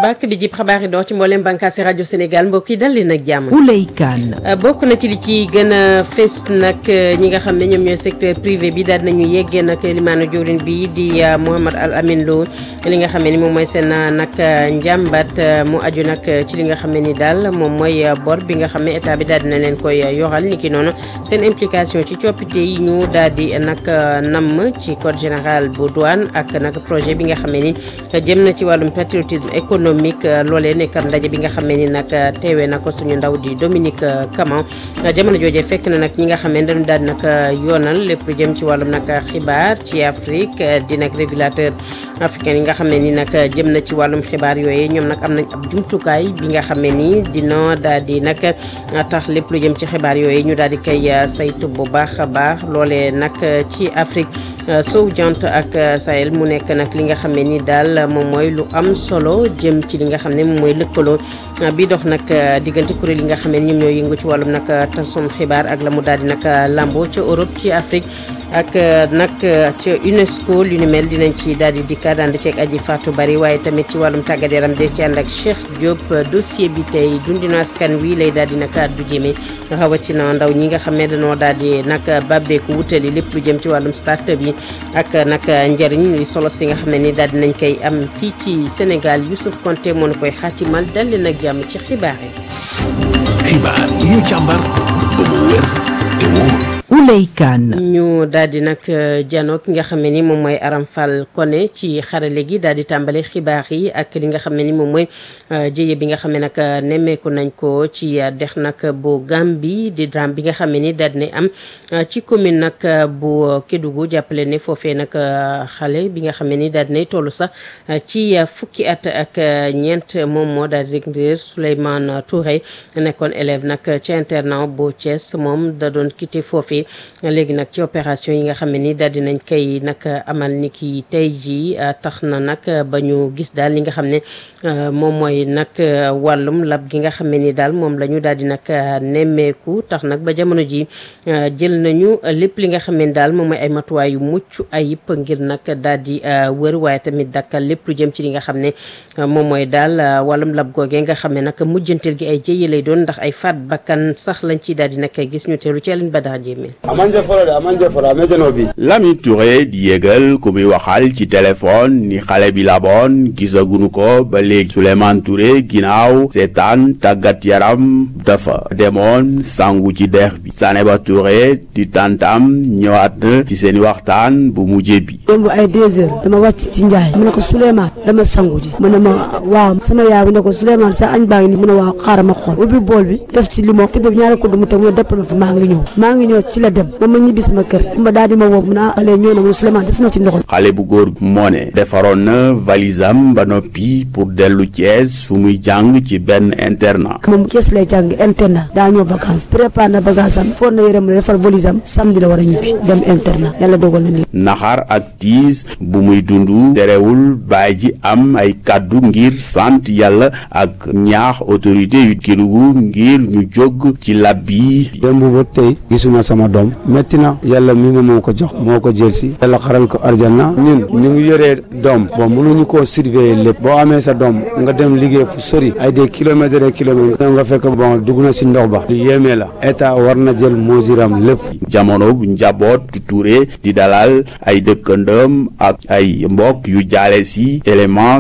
bàkk bi jib xabaar yi door ci mboolem bànkaasi rajo Sénégal mbokk yi dal leen ak jàmm. Ouley Kane. bokk na ci li ci gën a fës nag ñi nga xam ne ñoom ñooy secteur privé bi daal nañu yeggee nag limaanu jawriñ bi di Mouhamad Al Amin Lo li nga xam ne ni moom mooy seen nag njàmbat mu aju nag ci li nga xam ne ni daal moom mooy bor bi nga xam ne état bi daal dina leen koy yoral ni ki noonu seen implication ci coppite yi ñu daal di nag namm ci code général bu douane ak nag projet bi nga xam ne ni jëm na ci wàllum patriotisme économique loolee nekk ndaje bi nga xam ne ni nag teewee na ko suñu ndaw di Dominique Caman jamono joojee fekk na nag ñi nga xam ne dañu daal nag yoonal lépp lu jëm ci wàllum nag xibaar ci Afrique di nag régulateur africain yi nga xam ne ni nag jëm na ci wàllum xibaar yooyu ñoom nag am nañ ab jumtukaay bi nga xam ne ni dina daal di nag tax lépp lu jëm ci xibaar yooyu ñu daal di koy saytu bu baax a baax loolee nag ci Afrique sowu jant ak Sahel mu nekk nag li nga xam ne ni daal moom mooy lu am solo jëm ci li nga xam ne moom mooy lëkkaloo bi dox nag diggante kuréel yi nga xam ne ñoom ñoo yëngu ci wàllum nag tasum xibaar ak la mu daal di nag lambo ca Europe ci Afrique ak nag ca UNESCO lu ni mel dinañ ci daal di dikkaat ànd ceeg aji Fatou Bari waaye tamit ci wàllum tàggat yaram de ci ànd ak Cheikh Diop dossier bi tey dundinu askan wi lay daal di nag addu jëme rawatina ndaw ñi nga xam ne dañoo daal di nag bàbbeeku wutali lépp lu jëm ci wàllum start-up yi ak nag njëriñ li solo si nga xam ne ni daal di nañ koy am fii ci Sénégal Youssouf Konté moo na koy xaatimal dal leen ak jàmm ci xibaar yi. xibaar yi ñu càmbar ba mu wér te wóor. Ouley Kane. ñu daal di nag janook ki nga xam ne ni moom mooy Aram Fall Koné ci xarale gi daal di tàmbale xibaar yi ak li nga xam ne ni moom mooy jëye bi nga xam ne nag nemmeeku nañ ko ci dex nag bu Gàmbi di drame bi nga xam ne ni daal di am ci commune nag bu Kédougou jàppale ne foofee nag xale bi nga xam ne ni daal di toll sax ci fukki at ak ñeent moom moo daal di réer Souleymane Touré nekkoon élève nag ci internat bu Thiès moom da doon quitté foofee léegi nag ci opération yi nga xam ne ni daal di nañ koy nag amal ni ki tey jii tax na nag ba ñu gis daal li nga xam ne moom mooy nag wàllum lab gi nga xam ne ni daal moom la ñu daal di nag nemmeeku tax nag ba jamono ji jël nañu lépp li nga xam ne daal moom mooy ay matuwaay yu mucc ayib ngir nag daal di wër waaye tamit dakkal lépp lu jëm ci li nga xam ne moom mooy daal wàllum lab googee nga xam ne nag mujjanteel gi ay jëye lay doon ndax ay faat bakkan sax lañ ci daal di nag gis ñu teelu ci Aline Badara Jéeme amanje fɔlɔ de amanje fɔlɔ amejeno bi Lamine Touré di yëgal ku muy waxal ci téléphone ni xale bi laboon gisagunu ko ba léegi Souleymane Touré ginnaaw seetaan tàggat yaram dafa demoon sangu ci dex bi Saneba Touré di tantam ñëwaat na ci seeni waxtaan bu mujjee bi démb ay deux heures dama wàcc ci njaay mu ne ko Souleymane dama sangu ji mu ne ma waaw sama yaay bi ne ko Souleymane sa añ baa ngi ni mu ne waaw xaaral ma xool ubbi bool bi def ci limon te boobu ñaari kudd mu teg mu ne deppal ma fi maa ngi ñëw maa ngi ñëw ci la dem ba ma ñibbi sama kër ma daal di ma woo mu ne ah xale ñëw na mu Souleymane des na ci ndox xale bu góor moo ne defaroon na valisam ba noppi pour dellu Thiès fu muy jàng ci benn internat moom Thiès lay jàng internat daa ñëw vacances préparé na bagage am foog na yërëm defar valise am samedi la war a ñibbi dem internat yàlla dogal na nii naxar ak tiis bu muy dund terewul baay ji am ay kàddu ngir sant yàlla ak ñaax autorité yu Kédougou ngir ñu jóg ci lab bi démb ba tey gisuma sama doom métti na yàlla mi ma moo ko jox moo ko jël si yàlla xaral ko arjana ñun ñu ngi yoree doom bon mënuñu koo surveiller lépp boo amee sa doom nga dem liggéey fu sori ay des kilomètres des kilomètres nga fekk bon dugg na si ndox ba lu yéemee la état war na jël mosiram lépp jamono bu njaboot Touré di dalal ay dëkkandëm ak ay mbokk yu jaale si élément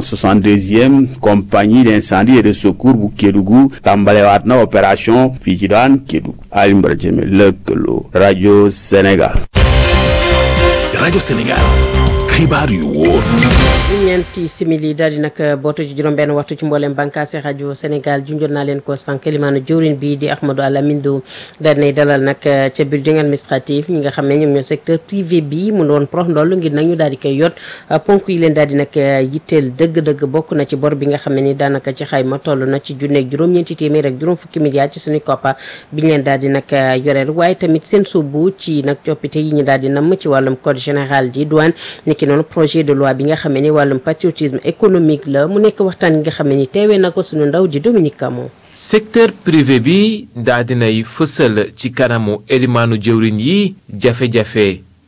62e compagnie d'incendie et de secours bu Kédougou tàmbalewaat na opération fii ci daan Kédougou Alioune Badara Diémé lëkkaloo rajo Sénégal. rajo Sénégal xibaar yu wóor. ñeenti simili daal di nag bootu ci juróom-benn waxtu ci mboolem bànkaasi rajo Sénégal junjoon naa leen ko sànq limaanu jawriñ bi di Ahmadou Alamine Lo daal nay dalal nag ca building administratif ñi nga xam ne ñoom ñoo secteur privé bi mu doon prox ndoll ngir nag ñu daal di koy yot ponk yi leen daal di nag yitteel dëgg-dëgg bokk na ci bor bi nga xam ne ni daanaka ci xayma toll na ci junneeg juróom-ñeenti téeméer ak juróom fukki milliards ci suñu koppa bi ñu leen daal di nag yoreel waaye tamit seen suubu ci nag coppite yi ñu daal di namm ci wàllum code général di douane niki noonu projet de loi bi nga xam ne ni wàllum patriotisme économique la mu nekk waxtaan yi nga xam ne ni teewee na ko suñu ndaw di Dominique Camon secteur privé bi daa dinay fësal ci kanamu elimaanu jëwriñ yi jafe-jafe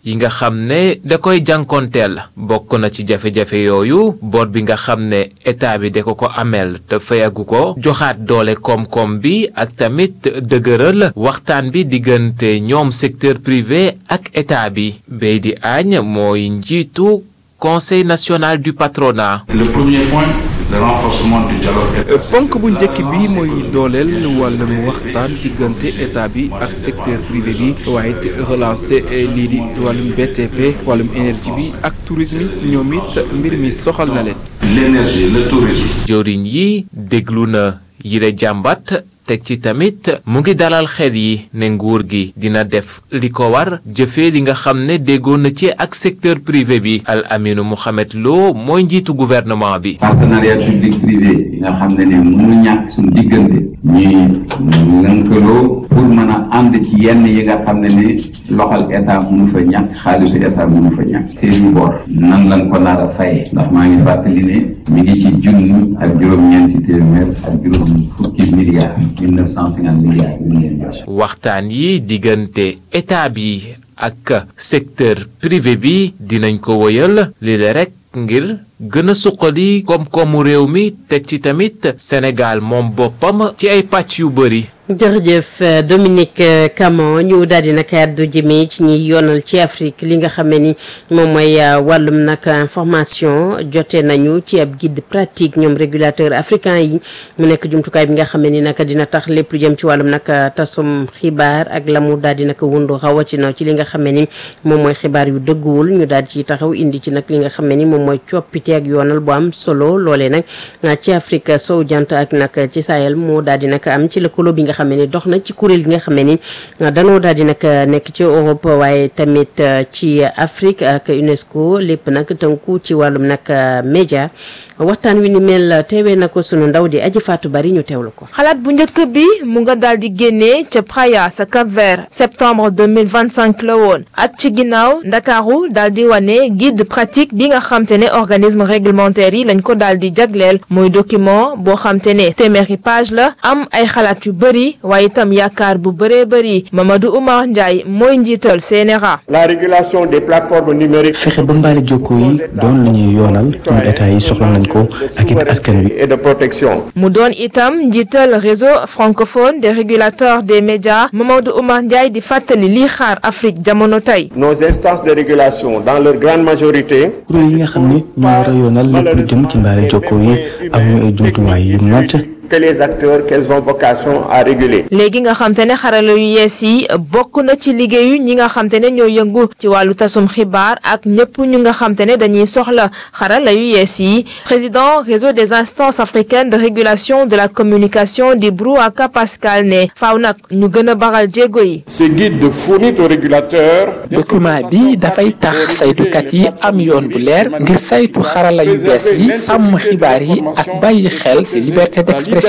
yi nga xam ne da koy jànkonteel bokk na ci jafe-jafe yooyu bor bi nga xam ne état bi da ko ko ameel te fayagu ko joxaat doole koom-koom bi ak tamit dëgëral waxtaan bi diggante ñoom secteur privé ak état bi Beydi Agne mooy njiitu conseil national du patronat. Le premier point, le renforcement du dialogue. ponk bu njëkk bi mooy dooleel wàllum waxtaan diggante état bi ak secteur privé bi waaye it relancer lii di wàllum BTP wàllum énergie bi ak tourisme it ñoom it mbir mi soxal na leen. L'énergie, le tourisme. jëwriñ yi déglu na yile jàmbat teg ci tamit mu ngi dalal xel yi ne nguur gi dina def li ko war jëfee li nga xam ne déggoon na ci ak secteur privé bi Al Aminu Mohamed Lo mooy njiitu gouvernement bi. partenariat public privé yi nga xam ne ne mënu ñàkk suñu diggante ñuy lënkaloo pour mën a ànd ci yenn yi nga xam ne ne loxal état mënu fa ñàkk xaalisu état mënu fa ñàkk seeni bor nan lañ ko nar a fayee ndax maa ngi fàttali ne mi ngi ci junni ak juróom-ñeenti téeméer ak juróom fukki milliards 1950 milliards yu ñu leen jox waxtaan yi diggante état bi ak secteur privé bi dinañ ko wëyal li la rek ngir gën a suqali koom-koomu réew mi teg ci tamit Sénégal moom boppam ci ay pàcc yu bëri. jërëjëf Dominique Camon ñu daal di nag àddu jëmee ci ñiy yoonal ci Afrique li nga xam ne ni moom mooy wàllum nag information jote nañu ci ab guide pratique ñoom régulateur africain yi mu nekk jumtukaay bi nga xam ne ni nag dina tax lépp lu jëm ci wàllum nag tasum xibaar ak la mu daal di nag wundu rawatina ci li nga xam ne ni moom mooy xibaar yu dëgguwul ñu daal ci taxaw indi ci nag li nga xam ne ni moom mooy coppite ak yoonal bu am solo loolee nag ci Afrique sowu jant ak nag ci Sahel moo daal di nag am ci lëkkaloo bi nga xam ne ni dox na ci kuréel gi nga xam ne ni danoo daal di nag nekk ci Europe waaye tamit ci Afrique ak UNESCO lépp nag tënku ci wàllum nag média waxtaan wi ni mel teewee na ko sunu ndaw di aji faatu bari ñu teewlu ko. xalaat bu njëkk bi mu nga daal di génnee ca Praia sa Cap Vert septembre 2025 la woon at ci ginnaaw ndakaaru daal di wane guide pratique bi nga xam te ne organisme réglementaire yi lañ ko daal di jagleel muy document boo xam te ne téeméeri page la am ay xalaat yu bëri waaye itam yaakaar bu bëree bëri Mamadou Oumar Ndiaye mooy njiital CNRA. la régulation des plateformes numériques. fexe ba mbaali jokkoo yi doon lu ñuy yoonal ñu état yi soxla nañ ko ak it askan wi. et de protection. mu doon itam njiital réseau francophone des régulateurs des médias Mamadou Oumar Ndiaye di fàttali lii xaar Afrique jamono tey. nos instances de régulation dans leur grande majorité. kuréel yi nga xam ni ñoo war a yoonal lépp lu jëm ci mbaali jokkoo yi am ñu ay jumtuwaay yu mat. que les acteurs qu'elles ont vocation à réguler. léegi nga xam te ne xarala yu yees yi bokk na ci liggéeyu ñi nga xam te ne ñoo yëngu ci wàllu tasum xibaar ak ñëpp ñu nga xam te ne dañuy soxla xarala yu yees yi président réseau des instances africaines de régulation de la communication di Brouaka Pascal ne faaw nag ñu gën a baral jéego yi. ce guide fournit aux régulateurs. document bi dafay tax saytukat yi am yoon bu leer ngir saytu xarala yu bees yi sàmm xibaar yi ak bàyyi xel ci liberté d'expression.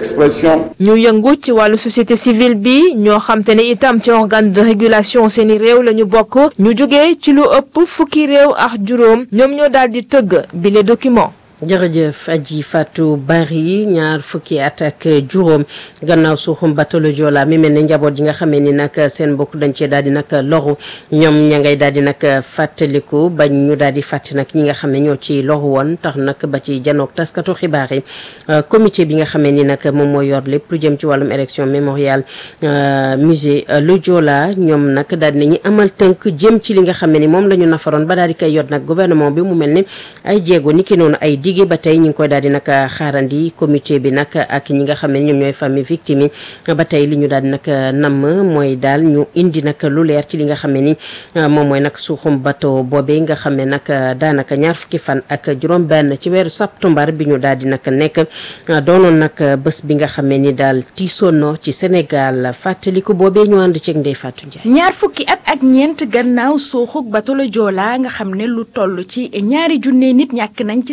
ñu yëngu ci wàllu société civile bi ñoo xam te ne itam ci organe de régulation seeni réew la ñu bokk ñu jógee ci lu ëpp fukki réew ak juróom ñoom ñoo daal di tëgg bi les documents. jërëjëf aji Fatou Bari ñaar fukki at ak juróom gannaaw suuxum bateau le Joola mi mel ne njaboot yi nga xamee ni nag seen mbokk dañ cee daal di nag loru ñoom ña ngay daal di nag fàttaliku bañ ñu daal di fàtte nag ñi nga xam ne ñoo ci loru woon tax nag ba ci janook taskatu xibaar yi comité bi nga xamee ni nag moom mooy yor lépp lu jëm ci wàllum élection mémorial musée le Joola ñoom nag daal di nañu amal tënk jëm ci li nga xam ne ni moom la ñu nafaroon ba daal di koy yot nag gouvernement bi mu mel ne ay jéego ni ki noonu ay digge ba tey ñu ngi koy daal di nag xaarandi comité bi nag ak ñi nga xam ne ñoom ñooy famille victime yi ba tey li ñu daal di nag namm mooy daal ñu indi nag lu leer ci li nga xam ne ni moom mooy nag suuxum bateau boobee nga xam ne nag daanaka ñaar fukki fan ak juróom-benn ci weeru septembre bi ñu daal di nag nekk doonoon nag bés bi nga xam ne ni daal tiisoon ci Sénégal fàttaliku boobee ñu ànd ceeg Ndeye Fatou Ndiaye. ñaar fukki at ak ñeent gannaaw suuxuk bateau le Joola nga xam ne lu toll ci ñaari junne nit ñàkk nañ ci seen bakkan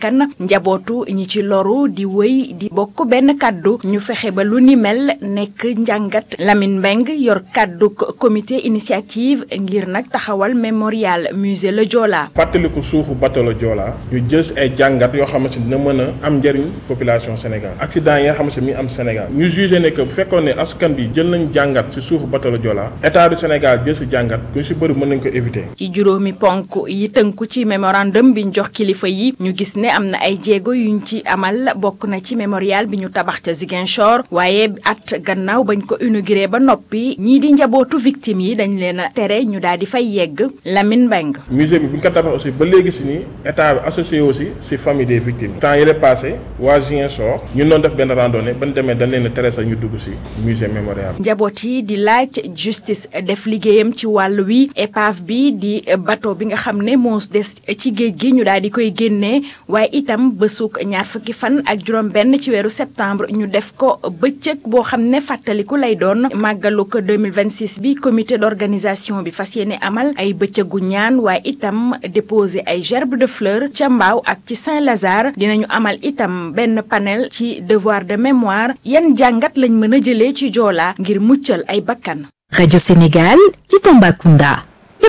bakkan njabootu ñi ci loru di wéy di bokk benn kàddu ñu fexe ba lu ni mel nekk njàngat Lamine Mbeng yor kàddu comité initiative ngir nag taxawal mémorial musée Le Joola fàttaliku suufu bateau Le Joola ñu jël ay jàngat yoo xamante ni dina mën a am njëriñ population Sénégal accident yi nga xamante ni mi am Sénégal ñu jugé ne que bu fekkoon ne askan bi jël nañ jàngat ci suufu bateau Le Joola état du Sénégal jël si jàngat ku si bëri mën nañ ko éviter. ci juróomi ponk yi tënku ci mémorandum bi ñu jox kilifa yi ñu gis ne am na ay jéego yuñ ci amal bokk na ci mémorial bi ñu tabax ca Ziguinchor waaye at gannaaw bañ ko inauguré ba noppi ñii di njabootu victime yi dañ leen a tere ñu daal di fay yegg Lamine Mbeng musée bi bu ñu ko tabax aussi ba léegi si ni état bi associé aussi si famille des victimes temps yële passé waa Ziguinchor ñun doon def benn randonnée ba ñu demee dañ leen a tere sax ñu dugg si musée mémorial njaboot yi di laaj justice def liggéeyam ci wàll wi épave bi di bateau bi nga xam ne moo des ci géej gi ñu daal di koy génnee waaye itam bësuk ñaar fukki fan ak juróom benn ci weeru septembre ñu def ko bëccëg boo xam ne fàttaliku lay doon màggalu ko 2026 bi comité d'organisation bi fas yéene amal ay bëccëgu ñaan waaye itam déposer ay gerbe de fleurs ca Mbaaw ak ci Saint-Lazare dinañu amal itam benn panel ci devoir de mémoire yan jàngat lañ mën a jëlee ci Joola ngir muccal ay bakkan Radio Sénégal ci Tambacounda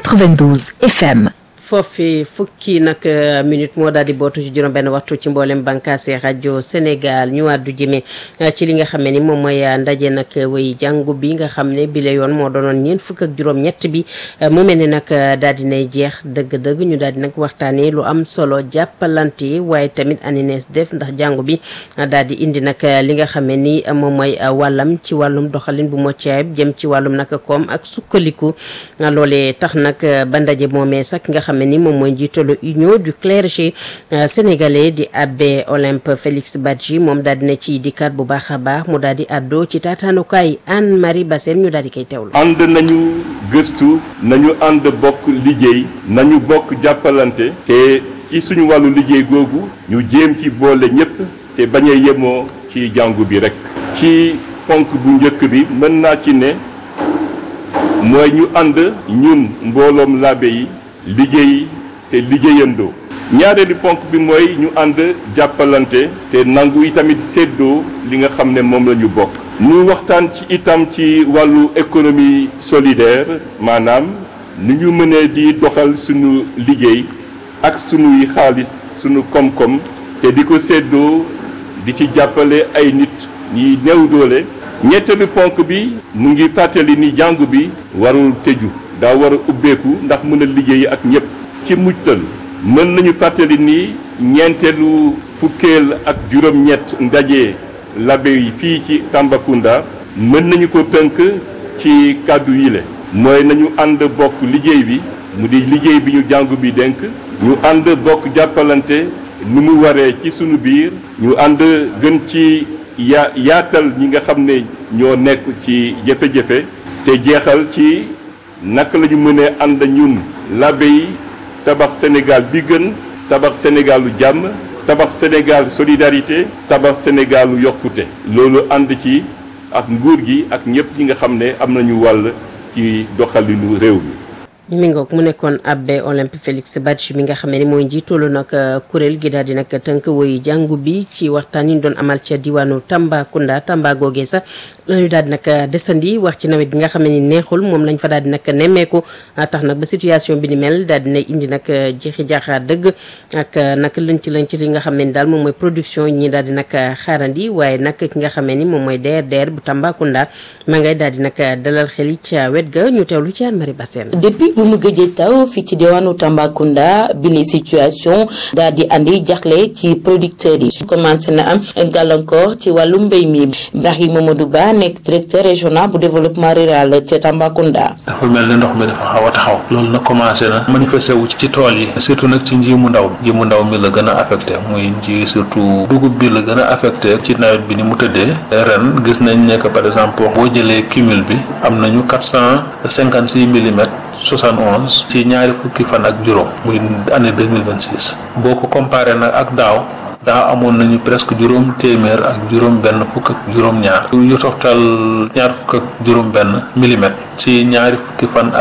92 FM. foofi fukki nag minute moo daal di bootu ci juróom benn waxtu ci mboolem bànkaase rajo Sénégal ñu àddu jëme ci li nga xam ne ni moom mooy ndaje nag way jàngu bi nga xam ne bile yoon moo doonoon ñeent fukk ak juróom ñett bi mu mel ni nag daal di nay jeex dëgg-dëgg ñu daal di nag waxtaanee lu am solo jàppalante waaye tamit aninees def ndax jàngu bi daal di indi nag li nga xam ne ni moom mooy wàllam ci wàllum doxalin bu mucc ayib jëm ci wàllum nag koom ak sukkaliku loolee tax nag ba ndaje moomee sax nga xam ne ni moom mooy njiitalu union du clergé sénégalais di abbé Olympe Félix Badji moom daal dina ci dikkaat bu baax a baax mu daal di àddoo ci taataanukaay Anne Marie Bassène ñu daal di koy teewlu. ànd nañu gëstu nañu ànd bokk liggéey nañu bokk jàppalante te ci suñu wàllu liggéey googu ñu jéem ci boole ñépp te bañ a yemoo ci jàngu bi rekk ci ponk bu njëkk bi mën naa ci ne mooy ñu ànd ñun mbooloom laabe yi liggéey te liggéeyandoo ñaareelu ponk bi mooy ñu ànd jàppalante te nangu itamit séddoo li nga xam ne moom la ñu bokk ñu waxtaan ci itam ci wàllu économie solidaire maanaam ni ñu mënee di doxal suñu liggéey ak suñuy xaalis suñu koom-koom te di ko séddoo di ci jàppale ay nit ñi néew doole ñetteelu ponk bi mu ngi fàttali ni jàngu bi warul tëju daa war a ubbeeku ndax mën a liggéey ak ñëpp ci mujtal mën nañu fàttali ni ñeenteelu fukkeel ak juróom-ñett ndaje labe yi fii ci Tambacounda mën nañu ko tënk ci kàddu yile mooy nañu ànd bokk liggéey bi mu di liggéey bi ñu jàngu bi dénk ñu ànd bokk jàppalante ni mu waree ci sunu biir ñu ànd gën ci ya yaatal ñi nga xam ne ñoo nekk ci jafe-jafe te jeexal ci naka la ñu mënee ànd ñun labe yi tabax Sénégal bi gën tabax Sénégalu jàmm tabax Sénégal solidarité tabax Sénégalu yokkute loolu ànd ci ak nguur gi ak ñëpp ñi nga xam ne am nañu wàll ci doxalinu réew mi. mi ngoog mu nekkoon abbé Olympe Félix Badji mi nga xam ne ni mooy njiitalu nag kuréel gi daal di nag tënk woyu jàngu bi ci waxtaan yi ñu doon amal ca diwaanu Tambacounda Tamba googee sax lañu daal di nag desandi wax ci nawet bi nga xam ne ni neexul moom lañ fa daal di nag nemmeeku tax nag ba situation bi ni mel daal dina indi nag jeexi jaaxaar dëgg ak nag lënc lënc li nga xam ne ni daal moom mooy production ñi daal di nag xaarandi waaye nag ki nga xam ne ni moom mooy DRDR bu Tambacounda ma ngay daal di nag dalal xel yi ca wet ga ñu teewlu ci Anne Marie Bassène depuis bu mu gëjee taw fii ci diwaanu Tambacounda bi li situation daal di andi jaxle ci producteurs yi commencé na am gàllankoor ci wàllu mbéy mi Ibrahima Mamadou Ba nekk directeur régional bu développement rural ca Tambacounda. dafa mel ne ndox mi dafa xaw a taxaw loolu nag commencé na manifesté wu ci tool yi surtout nag ci nji mu ndaw nji mu ndaw mi la gën a affecté muy nji surtout dugub bi la gën a affecté ci nawet bi ni mu tëddee ren gis nañ ne que par exemple boo jëlee cumul bi am nañu quatre cent cinquante six millimètres. 71 ci ñaari fukki fan ak juróom muy année 2026 boo ko comparé nag ak daaw daaw amoon nañu presque juróom téeméer ak juróom benn fukk ak juróom ñaar yu toftal ñaar fukk ak juróom benn millimètre ci ñaari fukki fan ak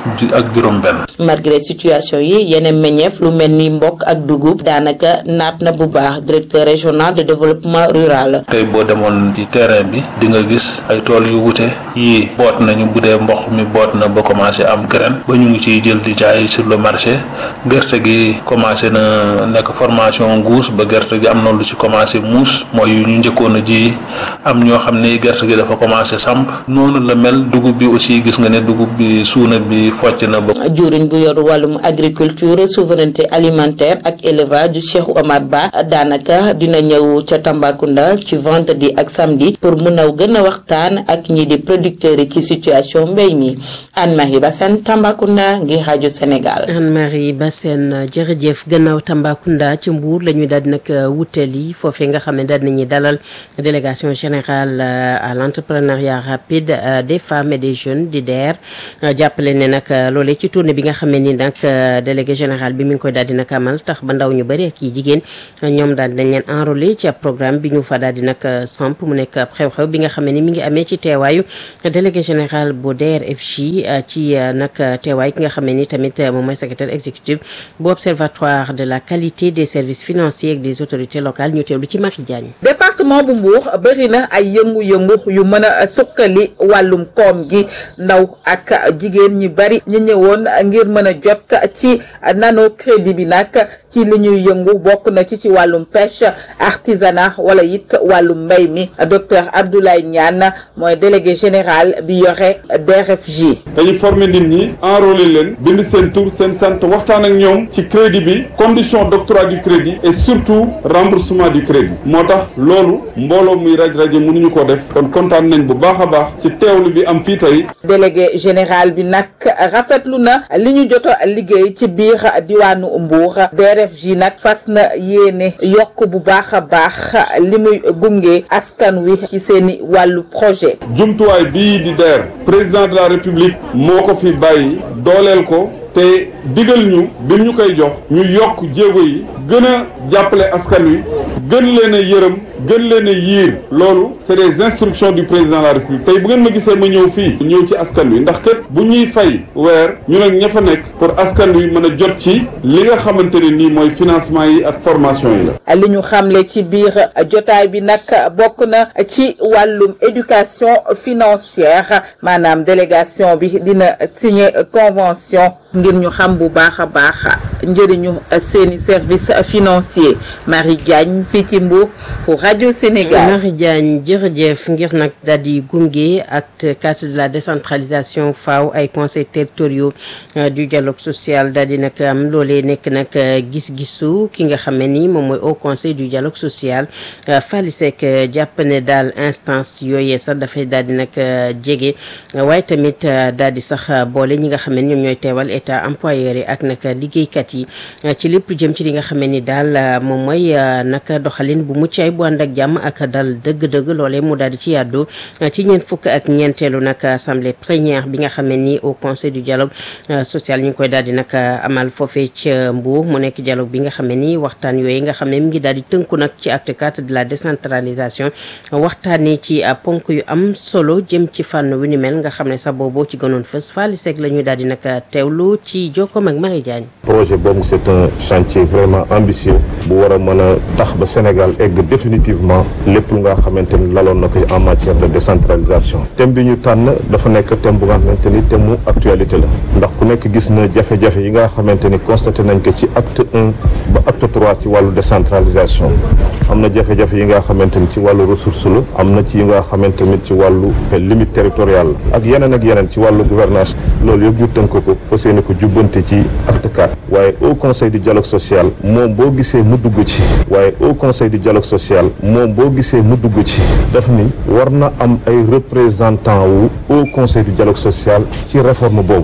ak juróom-benn. malgré situation yi yeneen meññeef lu mel ni mbokk ak dugub daanaka naat na bu baax directeur régional de développement rural. tey boo demoon ci terrain bi di nga gis ay tool yu wute yii boot nañu bu dee mboq mi boot na ba commencé am graine ba ñu ngi ciy jël di jaay sur le marché gerte gi commencé na nekk formation guus ba gerte gi am na lu ci commencé muus mooy yu ñu njëkkoon a ji am ñoo xam ne gerte gi dafa commencé samp noonu la mel dugub bi aussi gis nga ne dugub bi suuna bi focc na ba. juriñ bu yor wàllum agriculture souveraineté alimentaire ak élevage Cheikh Omar Ba daanaka dina ñëw ca Tambacounda ci vendredi ak samedi pour mun a gën a waxtaan ak ñi di producteurs yi ci situation mbéy mi Anne-Marie Bassène Tambacounda ngir rajo Sénégal. Anne-Marie Bassène jërëjëf gannaaw Tambacounda ci Mbour la ñu daal di nag wutali foofee nga xam ne daal nañuy dalal délégation générale à l'entrepreneuriat rapide des femmes et des jeunes di DER jàppale ne nag loolee ci tournée bi nga xam ne ni nag délégué général bi mi ngi koy daal di nag amal tax ba ndaw ñu bëri ak yi jigéen ñoom daal dañ leen enrôler ci ab programme bi ñu fa daal di nag samp mu nekk ab xew-xew bi nga xam ne ni mi ngi amee ci teewaayu délégué général bu DER/FJ ci nag teewaay ki nga xam ne ni tamit moom mooy secrétaire exécutif bu observatoire de la qualité des services financiers ak des autorités locales ñu teewlu ci Marie Diagne. département bu Mbour bëri na ay yëngu-yëngu yu mën a sukkali wàllum koom gi ndaw ak jigéen ñi bari ñu ñëwoon ngir mën a jot ci nano crédit bi nag ci li ñuy yëngu bokk na ci ci wàllum pêche artisanat wala it wàllum mbay mi docteur Abdoulaye Niane mooy délégué général bi yore DRFJ. dañuy former nit ñi enrôler leen bind seen tur seen sant waxtaan ak ñoom ci crédit bi condition d'octroi du crédit et surtout remboursement du crédit moo tax loolu mbooloo muy raj rajo mënuñu ko def kon kontaan nañ bu baax a baax ci teewlu bi am fii tey. délégué général bi nag rafetlu na li ñu jot a liggéey ci biir diwaanu Mbour DRFJ nag fas na yéene yokk bu baax a baax li muy gunge askan wi ci seeni wàllu projet. jumtuwaay bii di DER président de la république moo ko fi bàyyi dooleel ko. te digal ñu bi ñu koy jox ñu yokk jéego yi gën a jàppale askan wi gën leen a yërëm gën leen a yiir loolu c'est des instructions du président de la république tey bu ngeen ma gisee ma ñëw fii ñëw ci askan wi ndax kët bu ñuy fay weer ñu nag ña fa nekk pour askan wi mën a jot ci li nga xamante ne nii mooy financement yi ak formation yi la. li ñu xamle ci biir jotaay bi nag bokk na ci wàllum éducation financière maanaam délégation bi dina signer convention ngir ñu xam bu baax a baax njëriñu seeni service financier Marie Diagne fii ci Mbour pour rajo Sénégal. Marie Diagne jërëjëf ngir nag daal di gunge ak carte de la décentralisation faaw ay conseils territoriaux du dialogue social daal di nag am loolee nekk nag gis-gisu ki nga xam ne ni moom mooy au conseil du dialogue social Fally Seck jàpp ne daal instance yooyee sax dafay daal di nag jege waaye tamit daal di sax boole ñi nga xam ne ñoom ñooy teewal état employeur yi ak nag liggéeykat yi ci lépp jëm ci li nga xam ne ni daal moom mooy nag doxalin bu mucc ay bu ànd ak jàmm ak dal dëgg-dëgg loolee mu daal di ci yàddu ci ñeent fukk ak ñeenteelu nag assemblée plénière bi nga xam ne ni au conseil du dialogue social ñu ngi koy daal di nag amal foofee ca Mbour mu nekk dialogue bi nga xam ne ni waxtaan yooyu nga xam ne mi ngi daal di tënku nag ci acte 4 de la décentralisation waxtaanee ci ponk yu am solo jëm ci fànn wi ni mel nga xam ne sax booboo ci gënoon fës Fally Seck la ñuy daal di nag teewlu ci jokkoom ak Marie Diagne. projet boobu c'est un chantier vraiment ambitieux bu war a mën a tax ba Sénégal egg définitivement lépp lu nga xamante ni laloon na ko en matière de décentralisation thème bi ñu tànn dafa nekk thème bu nga xamante ni thème mu actualité la ndax ku nekk gis na jafe-jafe yi nga xamante ni constaté nañ ko ci acte un ba acte trois ci wàllu décentralisation am na jafe-jafe yi nga xamante ni ci wàllu ressource la am na ci yi nga xamante ni ci wàllu limite territoriale ak yeneen ak yeneen ci wàllu gouvernance loolu yëpp ñu tënk ko fas yéene ko jubbante ci acte 4 waaye au conseil du dialogue social moom boo gisee mu dugg ci waaye au conseil du dialogue social moom boo gisee mu dugg ci daf ni war na am ay représentant wu au conseil du dialogue social ci réforme boobu